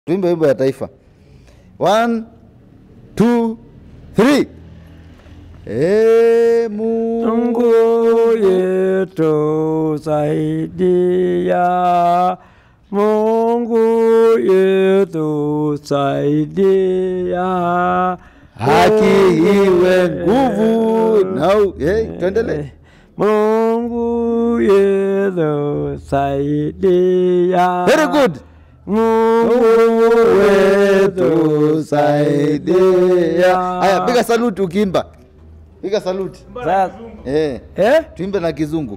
tuimbe wimbo ya taifa. One, two, three. E Mungu Mungu yetu saidia, Mungu yetu saidia, haki iwe nguvu na u- hey, tuendelee. Mungu yetu saidia. Very good. Mungu wetu saidia. Haya, piga saluti ukiimba, piga saluti Sasa- eh, Eh? tuimbe na kizungu.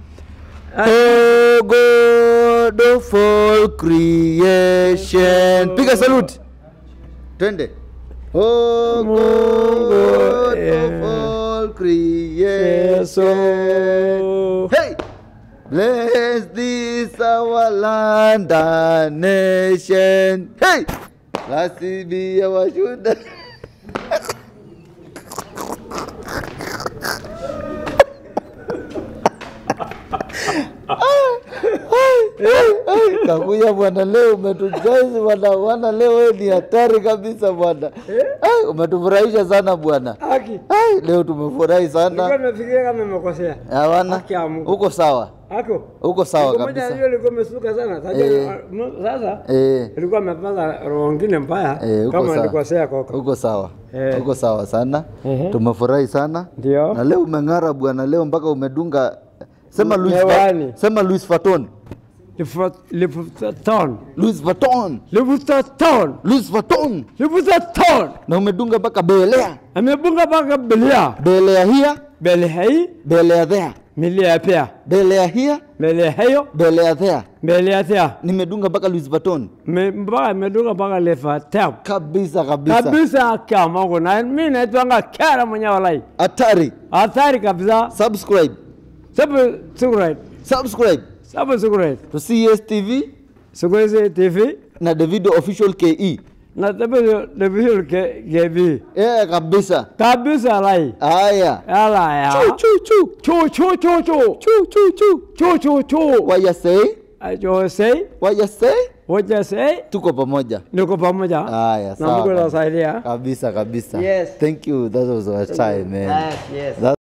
Oh God of all creation. Piga saluti. Twende. Oh God of all creation. Hey! Bless this our land and nation. Hey! Blessed be our children. Kakuya bwana, leo umetujaisi bwana, bwana leo wewe ni hatari kabisa bwana. Ai, umetufurahisha sana bwana. Haki. Ai, leo tumefurahi Nilikuwa sana. nimefikiria kama nimekosea. Hawana. Haki ya Mungu. Uko sawa. Hako. Uko sawa Siku moja kabisa. hiyo ilikuwa imesuka sana. Sasa Eh. sasa Eh. ilikuwa imepata roho ngine mbaya Eh, uko kama sawa. nilikosea koko. Uko sawa. Eh. Uko sawa sana. Ehe. Tumefurahi sana. Ndio. Na leo umeng'ara bwana, leo mpaka umedunga sema Louis Hewani. sema Louis Vuitton. Lifuton. Louis Vuitton. Lifuton. Louis Vuitton. Lifuton. Na umedunga mpaka belea. Amebunga mpaka belia. Belea here, Bele hii, belea there. milia pia. Belea here, Bele hiyo, belea there. belia pia. Nimedunga mpaka Louis Vuitton. Me- Mpaka amedunga mpaka lifuton. Kabisa kabisa. Kabisa kama kuna mimi naitwanga kera mwenye walai. Hatari. Hatari kabisa. Subscribe. Sabu sikurait. Subscribe Sabu sikurait. to CSTV Siku hizi TV na Davido Official KE. na sabu division ke gebi. Eh, kabisa. Kabisa lai. Haya. Ala ya. Chu chu chu. Chu chu chu chu. Chu chu chu. Chu chu chu. What you say? Ajo say, What you say? what you say? Tuko pamoja. Niko pamoja. Haya, Na sawa. Mungu kabisa. atasaidia. Kabisa kabisa. Yes. Thank you. That was our time, man. Yes, yes. That